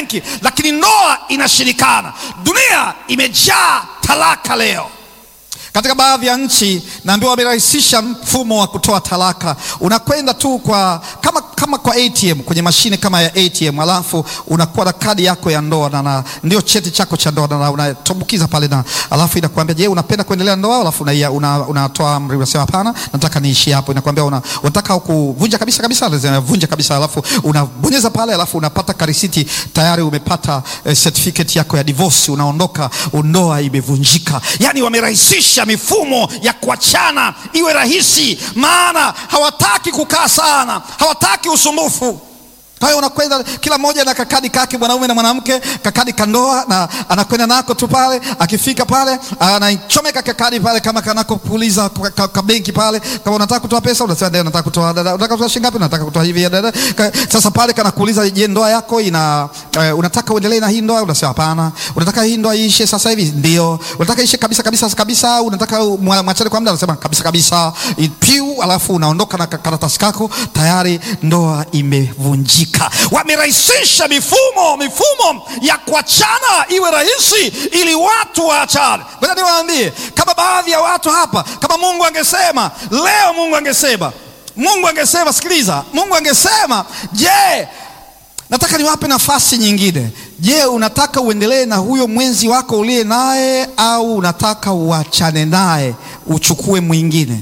benki, lakini ndoa inashirikana. Dunia imejaa talaka leo. Katika baadhi ya nchi naambiwa wamerahisisha mfumo wa kutoa talaka. Unakwenda tu kwa kama, kama kwa ATM kwenye mashine kama ya ATM, alafu unakuwa na kadi yako ya ndoa na, na ndio cheti chako cha ndoa na unatumbukiza pale, na alafu inakwambia je, unapenda kuendelea ndoa? Alafu unatoa una, una amri, unasema hapana, nataka niishi hapo. Inakwambia una, unataka kuvunja kabisa kabisa, lazima vunja kabisa, alafu unabonyeza pale, alafu unapata karisiti tayari, umepata eh, certificate yako ya divorce, unaondoka, ndoa imevunjika. Yani wamerahisisha mifumo ya kuachana iwe rahisi, maana hawataki kukaa sana, hawataki usumbufu. Kwa hiyo unakwenda kila mmoja na kakadi kake, mwanaume na mwanamke, kakadi kandoa, na anakwenda nako tu pale. Akifika pale anachomeka kakadi pale, kama kanako kuuliza ka, ka benki pale, kama unataka kutoa pesa unasema ndio, nataka kutoa dada, unataka kutoa shilingi ngapi? Nataka kutoa hivi dada. Sasa pale kanakuuliza, je, ndoa yako ina uh, unataka uendelee na hii ndoa? Unasema hapana. Unataka hii ndoa iishe sasa hivi? Ndio. Unataka iishe kabisa kabisa kabisa? Unataka mwachane kwa muda? Unasema kabisa kabisa, piu, alafu unaondoka na karatasi kako, tayari ndoa imevunjika. Wamerahisisha mifumo mifumo ya kuachana iwe rahisi ili watu waachane. Ngoja niwaambie, kama baadhi ya watu hapa, kama Mungu angesema leo, Mungu angesema, Mungu angesema, sikiliza, Mungu angesema, je, nataka niwape nafasi nyingine. Je, unataka uendelee na huyo mwenzi wako uliye naye au unataka uachane naye uchukue mwingine?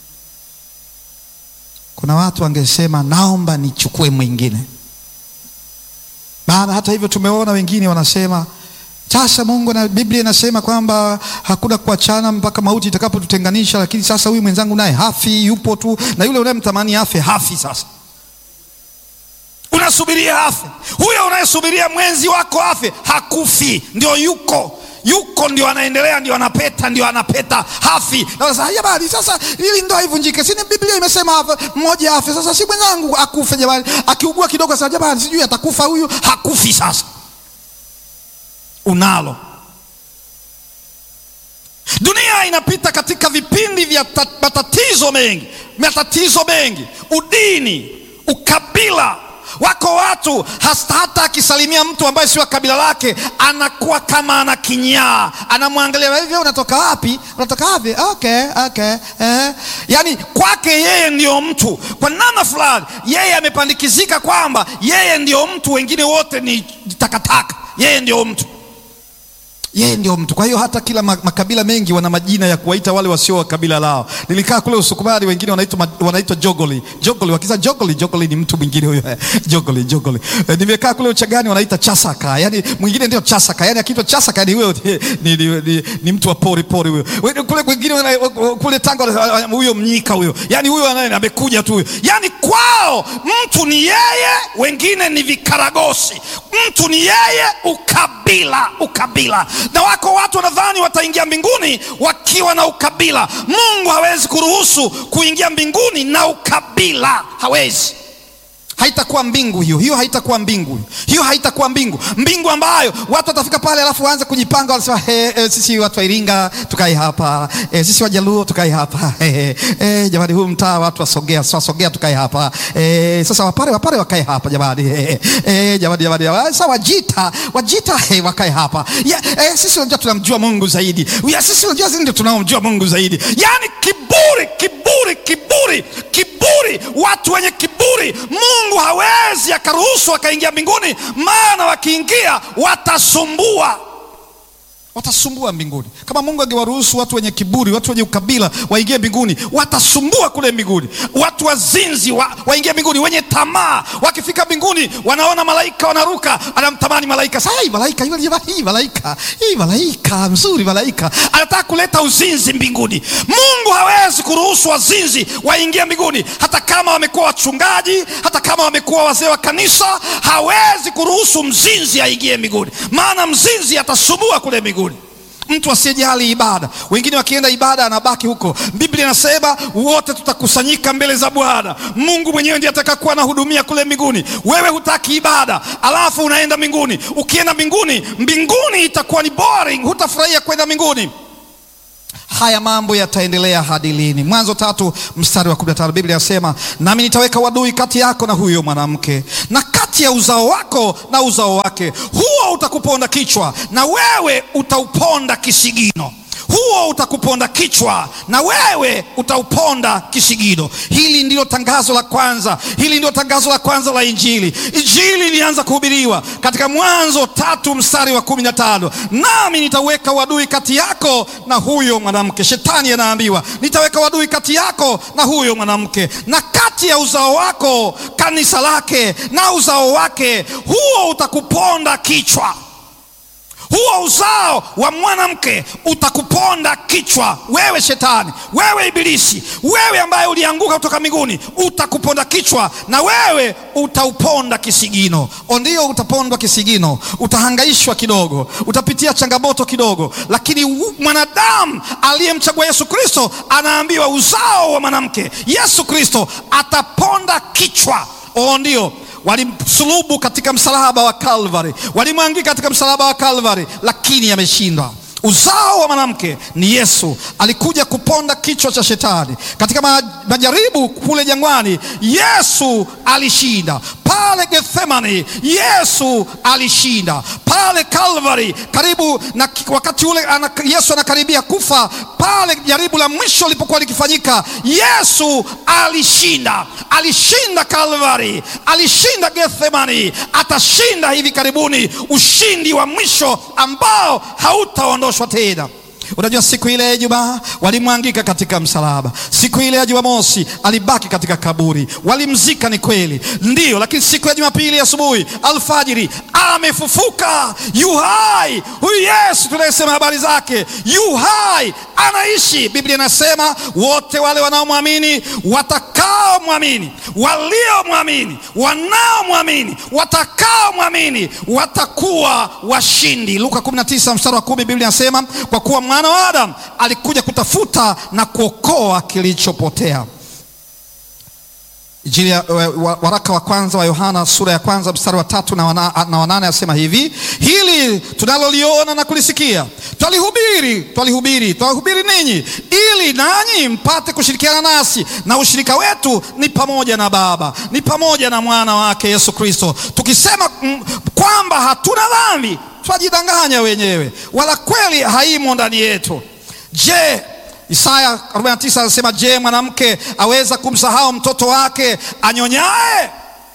Kuna watu wangesema naomba nichukue mwingine. Maana hata hivyo tumeona wengine wanasema sasa Mungu na Biblia inasema kwamba hakuna kuachana mpaka mauti itakapotutenganisha, lakini sasa huyu mwenzangu naye hafi, yupo tu, na yule unayemtamani afe hafi. Sasa unasubiria afe, huyo unayesubiria mwenzi wako afe hakufi, ndio yuko yuko ndio anaendelea, ndio anapeta, ndio anapeta, hafi. Na jamani, sasa ili ndoa ivunjike, si Biblia imesema mmoja afe? Sasa si mwenzangu akufe jamani, akiugua kidogo sasa, jamani, sijui atakufa huyu, hakufi. Sasa unalo. Dunia inapita katika vipindi vya matatizo mengi, matatizo mengi, udini, ukabila Wako watu hasta hata akisalimia mtu ambaye sio kabila lake anakuwa kama ana kinyaa, anamwangalia hivyo, unatoka wapi? Unatoka wapi? Okay, okay, eh. Yani kwake yeye ndio mtu, kwa namna fulani yeye amepandikizika kwamba yeye ndio mtu, wengine wote ni takataka, yeye ndio mtu yeye ndio mtu. Kwa hiyo hata kila makabila mengi wana majina ya kuwaita wale wasio wa kabila lao. Nilikaa kule Usukumani, wengine wanaitwa wanaitwa jogoli jogoli, wakisa jogoli jogoli ni mtu mwingine huyo jogoli jogoli. E, nimekaa kule Uchagani wanaita chasaka, yani mwingine ndio chasaka, yani akiitwa chasaka yani huyo ni, ni, ni, ni mtu wa pori pori huyo. Kule kwingine kule Tanga huyo mnyika huyo, yani huyo anaye amekuja tu huyo, yani kwao mtu ni yeye, wengine ni vikaragosi. Mtu ni yeye, ukabila ukabila na wako watu wanadhani wataingia mbinguni wakiwa na ukabila. Mungu hawezi kuruhusu kuingia mbinguni na ukabila, hawezi. Haitakuwa mbingu hiyo, hiyo haitakuwa mbingu hiyo, haitakuwa mbingu, mbingu ambayo watu watafika pale, alafu waanze kujipanga, wanasema he, he, sisi watu wa Iringa tukae hapa he, sisi Wajaluo tukae hapa he, he, jamani, huu mtaa watu wasogea wasogea tukae hapa he, sasa Wapare Wapare wakae hapa jamani he, he, jamani jamani, sasa Wajita Wajita he, wakae hapa ya, he, sisi unajua tunamjua Mungu zaidi ya, sisi unajua sisi ndio tunamjua Mungu zaidi, yani kiburi kiburi kiburi kiburi, watu wenye kiburi Mungu hawezi akaruhusu akaingia mbinguni, maana wakiingia watasumbua, watasumbua mbinguni. Kama Mungu angewaruhusu watu wenye kiburi, watu wenye ukabila waingie mbinguni, watasumbua kule mbinguni. Watu wazinzi wa, waingie mbinguni, wenye tamaa wakifika mbinguni, wanaona malaika wanaruka, anamtamani malaika. Sasa hii malaika yule, hii malaika hii malaika mzuri, malaika anataka kuleta uzinzi mbinguni. Mungu hawezi kuruhusu wazinzi waingie mbinguni, hata kama wamekuwa wachungaji, hata kama wamekuwa wazee wa kanisa, hawezi kuruhusu mzinzi aingie mbinguni, maana mzinzi atasumbua kule mbinguni. Mtu asiyejali ibada, wengine wakienda ibada anabaki huko. Biblia inasema wote tutakusanyika mbele za Bwana. Mungu mwenyewe ndiye atakakuwa anahudumia kule mbinguni. Wewe hutaki ibada, alafu unaenda mbinguni. Ukienda mbinguni, mbinguni itakuwa ni boring, hutafurahia kwenda mbinguni. haya mambo yataendelea hadi lini? Mwanzo tatu mstari wa 15 Biblia inasema, nami nitaweka wadui kati yako na huyo mwanamke na kati ya uzao wako na uzao wake, huo utakuponda kichwa na wewe utauponda kisigino huo utakuponda kichwa na wewe utauponda kisigino. Hili ndilo tangazo la kwanza, hili ndilo tangazo la kwanza la Injili. Injili ilianza kuhubiriwa katika Mwanzo tatu mstari wa kumi na tano nami nitaweka wadui kati yako na huyo mwanamke. Shetani anaambiwa nitaweka wadui kati yako na huyo mwanamke, na kati ya uzao wako, kanisa lake, na uzao wake, huo utakuponda kichwa huo uzao wa mwanamke utakuponda kichwa. Wewe shetani, wewe ibilisi, wewe ambaye ulianguka kutoka mbinguni, utakuponda kichwa na wewe utauponda kisigino. Ndio, utapondwa kisigino, utahangaishwa kidogo, utapitia changamoto kidogo, lakini mwanadamu aliyemchagua Yesu Kristo anaambiwa uzao wa mwanamke, Yesu Kristo ataponda kichwa. Ndio walimsulubu katika msalaba wa Kalvari, walimwangika katika msalaba wa Kalvari, lakini ameshindwa. Uzao wa mwanamke ni Yesu, alikuja kuponda kichwa cha shetani katika majaribu kule jangwani. Yesu alishinda pale Gethsemani, Yesu alishinda pale Kalvari, karibu na wakati ule ana, Yesu anakaribia kufa pale, jaribu la mwisho lilipokuwa likifanyika, Yesu alishinda. Alishinda Kalvari, alishinda Gethsemani, atashinda hivi karibuni ushindi wa mwisho ambao hautaondoshwa tena. Unajua, siku ile ya Ijumaa walimwangika katika msalaba. Siku ile ya Jumamosi alibaki katika kaburi, walimzika, ni kweli, ndiyo. Lakini siku ya Jumapili asubuhi, alfajiri, amefufuka, yu hai. Huyu Yesu tunayesema habari zake, yu hai, anaishi. Biblia inasema wote wale wanaomwamini, watakaomwamini, waliomwamini, wanaomwamini, watakaomwamini watakuwa washindi. Luka 19 mstari wa 10, Biblia inasema kwa kuwa mwana wa Adamu alikuja kutafuta na kuokoa kilichopotea. Injili ya waraka wa kwanza wa Yohana sura ya kwanza mstari wa tatu na wana, na wanane asema hivi, hili tunaloliona na kulisikia twalihubiri, twalihubiri, twalihubiri ninyi, ili nanyi mpate kushirikiana nasi, na ushirika wetu ni pamoja na Baba, ni pamoja na mwana wake Yesu Kristo. Tukisema m, kwamba hatuna dhambi twajidanganya wenyewe, wala kweli haimo ndani yetu. Je, Isaya 49 anasema, je, mwanamke aweza kumsahau mtoto wake anyonyaye,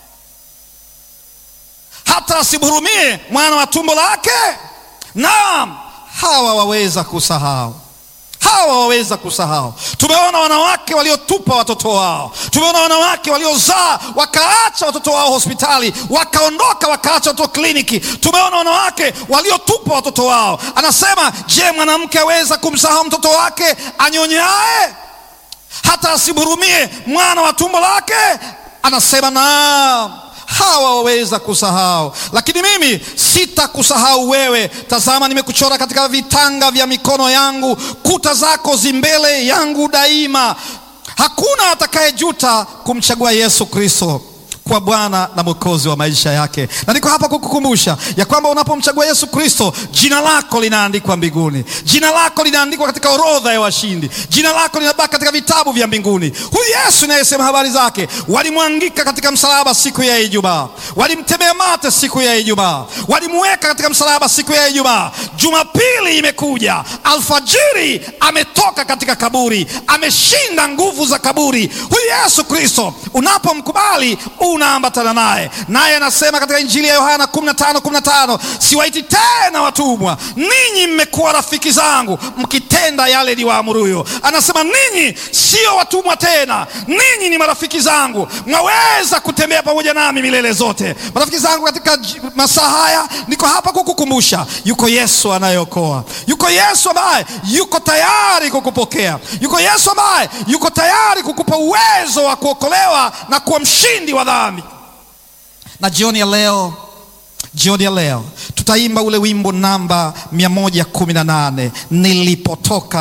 hata asimhurumie mwana wa tumbo lake? Naam, hawa waweza kusahau hawa waweza kusahau. Tumeona wanawake waliotupa watoto wao, tumeona wanawake waliozaa wakaacha watoto wao hospitali, wakaondoka wakaacha watoto kliniki. Tumeona wanawake waliotupa watoto wao. Anasema, je, mwanamke aweza kumsahau mtoto wake anyonyaye, hata asimhurumie mwana wa tumbo lake? Anasema naam hawa waweza kusahau, lakini mimi sitakusahau wewe. Tazama, nimekuchora katika vitanga vya mikono yangu, kuta zako zi mbele yangu daima. Hakuna atakayejuta kumchagua Yesu Kristo kwa Bwana na Mwokozi wa maisha yake. Na niko hapa kukukumbusha ya kwamba unapomchagua Yesu Kristo, jina lako linaandikwa mbinguni, jina lako linaandikwa katika orodha ya washindi, jina lako linabaki katika vitabu vya mbinguni. Huyu Yesu inayesema habari zake, walimwangika katika msalaba siku ya Ijumaa, walimtemea mate siku ya Ijumaa, walimweka katika msalaba siku ya Ijumaa. Jumapili imekuja, alfajiri ametoka katika kaburi, ameshinda nguvu za kaburi. Huyu Yesu Kristo unapomkubali unaambatana naye, naye anasema katika Injili ya Yohana 15:15 siwaiti tena watumwa, ninyi mmekuwa rafiki zangu mkitenda yale niwaamuruyo. Anasema ninyi sio watumwa tena, ninyi ni marafiki zangu, mwaweza kutembea pamoja nami milele zote. Marafiki zangu, katika masaa haya niko hapa kukukumbusha, yuko Yesu anayeokoa, yuko Yesu ambaye yuko tayari kukupokea, yuko Yesu ambaye yuko tayari kukupa uwezo wa kuokolewa na kuwa mshindi wa dhambi. Na jioni ya leo, jioni ya leo tutaimba ule wimbo namba 118 nilipotoka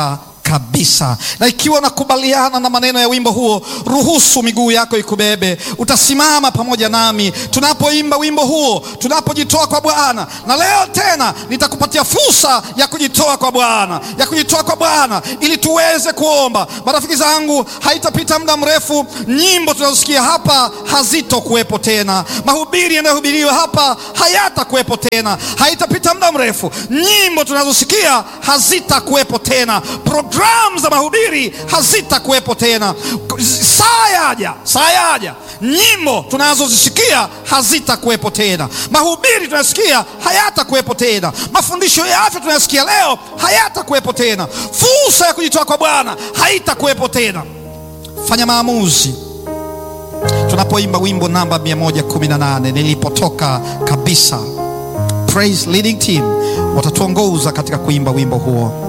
kabisa. Na ikiwa nakubaliana na maneno ya wimbo huo, ruhusu miguu yako ikubebe. Utasimama pamoja nami tunapoimba wimbo huo, tunapojitoa kwa Bwana. Na leo tena nitakupatia fursa ya kujitoa kwa Bwana, ya kujitoa kwa Bwana ili tuweze kuomba. Marafiki zangu, haitapita muda mrefu, nyimbo tunazosikia hapa hazitokuwepo tena, mahubiri yanayohubiriwa hapa hayatakuwepo tena. Haitapita muda mrefu, nyimbo tunazosikia hazitakuwepo tena, programu za mahubiri hazitakuwepo tena. Saa yaja, saa yaja, nyimbo tunazozisikia hazitakuwepo tena, mahubiri tunasikia hayatakuwepo tena, mafundisho ya afya tunayosikia leo hayatakuwepo tena, fursa ya kujitoa kwa Bwana haitakuwepo tena. Fanya maamuzi tunapoimba wimbo namba 118 nilipotoka kabisa. Praise Leading Team watatuongoza katika kuimba wimbo huo.